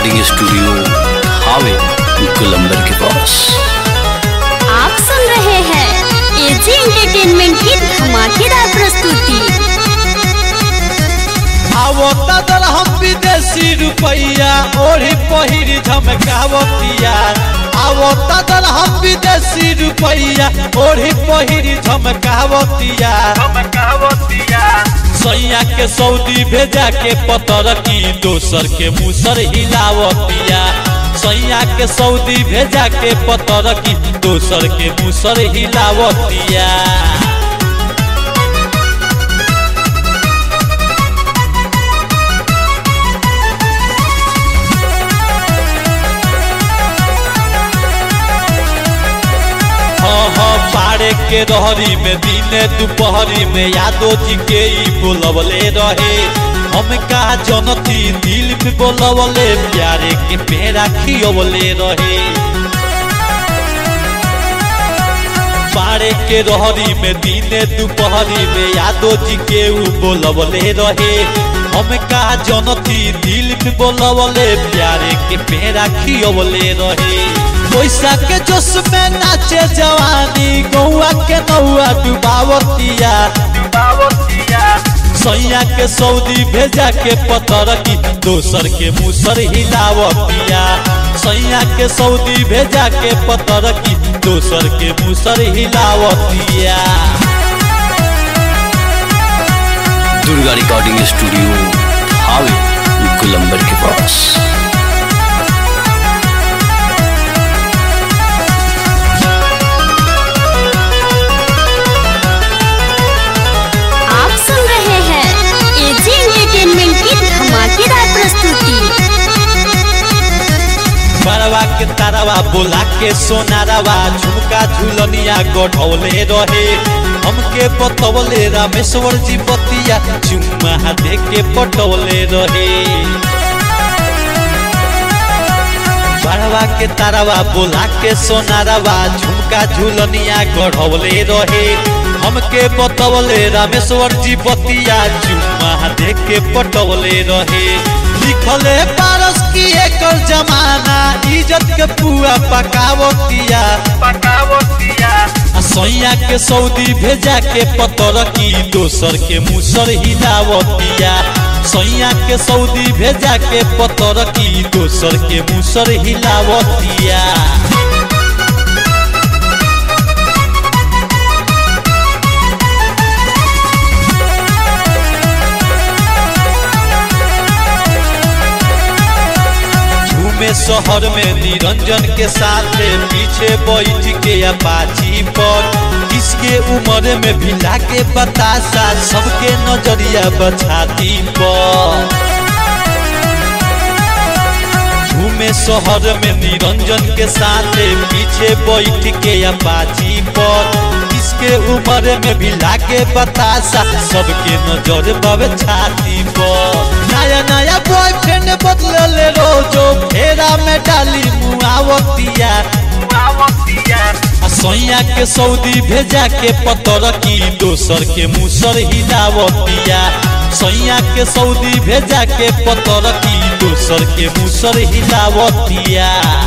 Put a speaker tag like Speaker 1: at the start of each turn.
Speaker 1: recording studio हावे गुलंबर के पास
Speaker 2: आप सुन रहे हैं एजी एंटरटेनमेंट की धमाकेदार प्रस्तुति
Speaker 3: आवता दल हम विदेशी रुपैया ओढ़ी पहिरी झमकावतिया आवता दल हम विदेशी रुपैया ओढ़ी पहिरी झमकावतिया सैया के सऊदी भेजा के पतर की दोसर के मुसर हिलावतिया सैया के सऊदी भेजा के पतर की दोसर के मुसर हिलावतिया हाँ हाँ पारे के रहरी में दिने दोपहरी में यादो जी के ई बोलवले रहे हम का जनती दिल में बोलवले प्यारे के पेड़ा खियवले रहे पारे के रहरी में दिने दोपहरी में यादो जी के ऊ बोलवले रहे हम का जनती दिल में बोलवले प्यारे के पेड़ा खियवले रहे पैसा के जोश में नाचे जवानी गौआ के नौआ डुबावतिया सैया के सऊदी भेजा के पतर की दोसर के मुसर हिलावतिया सैया के सऊदी भेजा के पतर की दोसर के मुसर हिलावतिया
Speaker 1: दुर्गा रिकॉर्डिंग स्टूडियो हावे गुलंबर के पास
Speaker 2: आप सुन रहे हैं एजी एंटरटेनमेंट की धमाकेदार प्रस्तुति
Speaker 3: बरवा के तारवा बोला के सोनारवा झुमका झुलनिया गढ़ौले रहे हमके बतौले रामेश्वर जी बतिया चुम्मा दे के पटौले रहे बरवा के तारवा बोला के सोनारवा झुमका झुलनिया गढ़ौले रहे हमके बतौले रामेश्वर जी बतिया चुम्मा दे के पटौले रहे लिखले पारस की एकर जमाना इज्जत के पुआ पकावतिया आ सैया के सऊदी भेजा के पतर की दोसर के मुसर हिलावतिया सैया के सऊदी भेजा के पतर की दोसर के मुसर हिलावतिया घूमे शहर में निरंजन के साथ पीछे बैठ के अपाची पर किसके उम्र में भिला के बतासा सबके नजरिया बछाती पर घूमे शहर में निरंजन के साथ पीछे बैठ के अपाची पर किसके उम्र में भिला के बतासा सबके नजर बब छाती पर नया नया बॉयफ्रेंड बदलले रोजो फेरा में डाली मुआवतिया आ सैया के सऊदी भेजा के पतर की दोसर के मुसर हिलावतिया सैया के सऊदी भेजा के पतर की दोसर के मुसर हिलावतिया